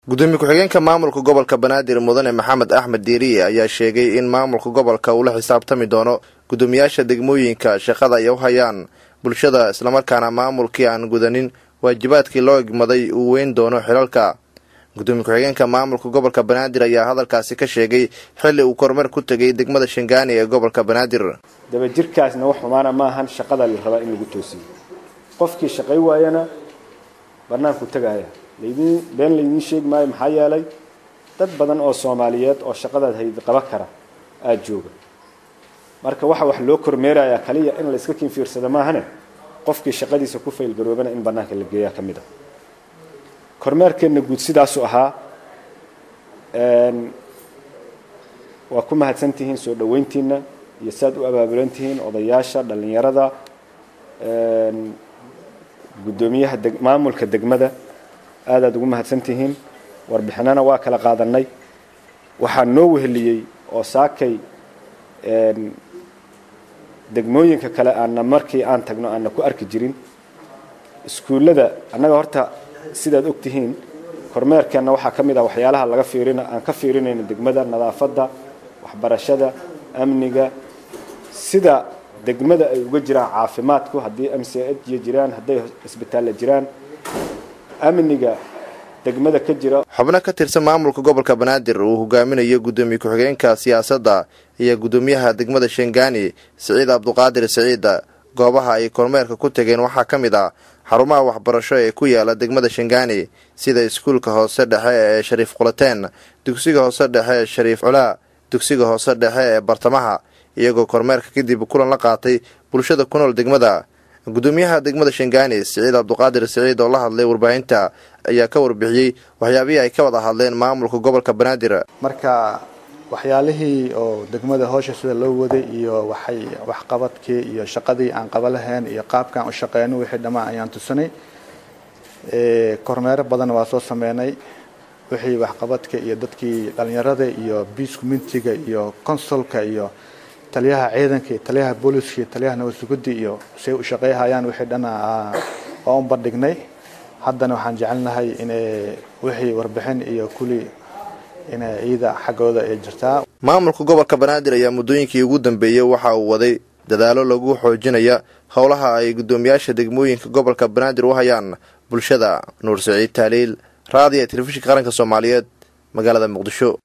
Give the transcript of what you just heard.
gudoomiye ku-xigeenka maamulka gobolka banaadir mudane maxamed axmed diiriye ayaa sheegay in maamulka gobolka uu la xisaabtami doono gudoomiyaasha degmooyinka shaqada ay u hayaan bulshada islamarkaana maamulkii aan gudanin waajibaadkii loo egmaday uu weyn doono xilalka gudoomiye ku-xigeenka maamulka gobolka banaadir ayaa hadalkaasi ka sheegay xilli uu kormeer ku tegay degmada shangaani ee gobolka banaadir dabajirkaasna wax xumaana maahan shaqada la rabaa in lagu toosiyo qofkii shaqay waayana banaanku tagaaya laydin been laydiin sheegi maayo maxaa yeelay dad badan oo soomaaliyeed oo shaqadaad hayd qaba kara aada jooga marka waxa wax loo kormeerayaa kaliya in la iska kinfiirsada maahane qofkii shaqadiisa ku faylgaroobana in banaanka la geeyaa ka mid ah kormeerkeenna guud sidaasuu ahaa waa ku mahadsantihiin soo dhaweyntiina iyo saaad u abaabulan tihiin odayaasha dhalinyarada guddoomiyaha maamulka degmada aad aad ugu mahadsan tihiin warbixinana waa kala qaadanay waxaa noo weheliyey oo saakay degmooyinka kale aanna markii aan tagno aanna ku arki jirin iskuullada annaga horta sidaad og tihiin kormeerkeenna waxaa ka mid ah waxyaalaha laga fiirin aan ka fiirinayno degmada nadaafadda waxbarashada amniga sida degmada ay uga jiraan caafimaadku haddii m c h jiraan hadday isbitaalla jiraan amniga degmada ka jira xubno ka tirsan maamulka gobolka banaadir uu hogaaminayo guddoomiye ku-xigeenka siyaasadda iyo guddoomiyaha degmada shangaani siciid cabduqaadir siciida goobaha ay kormeerka ku tageen waxaa ka mid ah xarumaha waxbarasho ee ku yaala degmada shangaani sida iskuulka hoose dhexe ee shariif qulateen dugsiga hoose dhexe ee shariif culaa dugsiga hoose dhexe ee bartamaha iyagoo kormeerka kadib kulan la qaatay bulshada ku nool degmada guddoomiyaha degmada shangaani siciid cabduqaadir siciid oo la hadlay warbaahinta ayaa ka warbixiyey waxyaabihii ay ka wada hadleen maamulka gobolka banaadir marka waxyaalihii oo degmada hoosha sida loo waday iyo waxay waxqabadkii iyo shaqadii aan qaba lahayn iyo qaabkaan u shaqeyno wixii dhammaan ayaan tusanay kormeero badan waa soo sameynay wixii waxqabadka iyo dadkii dhalinyarada iyo biis communitiga iyo consolka iyo taliyaha ciidanka iyo taliyaha booliska iyo taliyaha nabadsugudda iyo say u shaqeyhayaan wixii dhan waa un bandhignay haddana waxaan jecelnahay inay wixii warbixin iyo kuli inay ciida xaggooda ay jirtaa maamulka gobolka banaadir ayaa muddooyinkii ugu dambeeyey waxa uu waday dadaalo lagu xoojinaya howlaha ay guddoomiyaasha degmooyinka gobolka banaadir u hayaan bulshada nuur saciid taaliil raadiya telefishinka qaranka soomaaliyeed magaalada muqdisho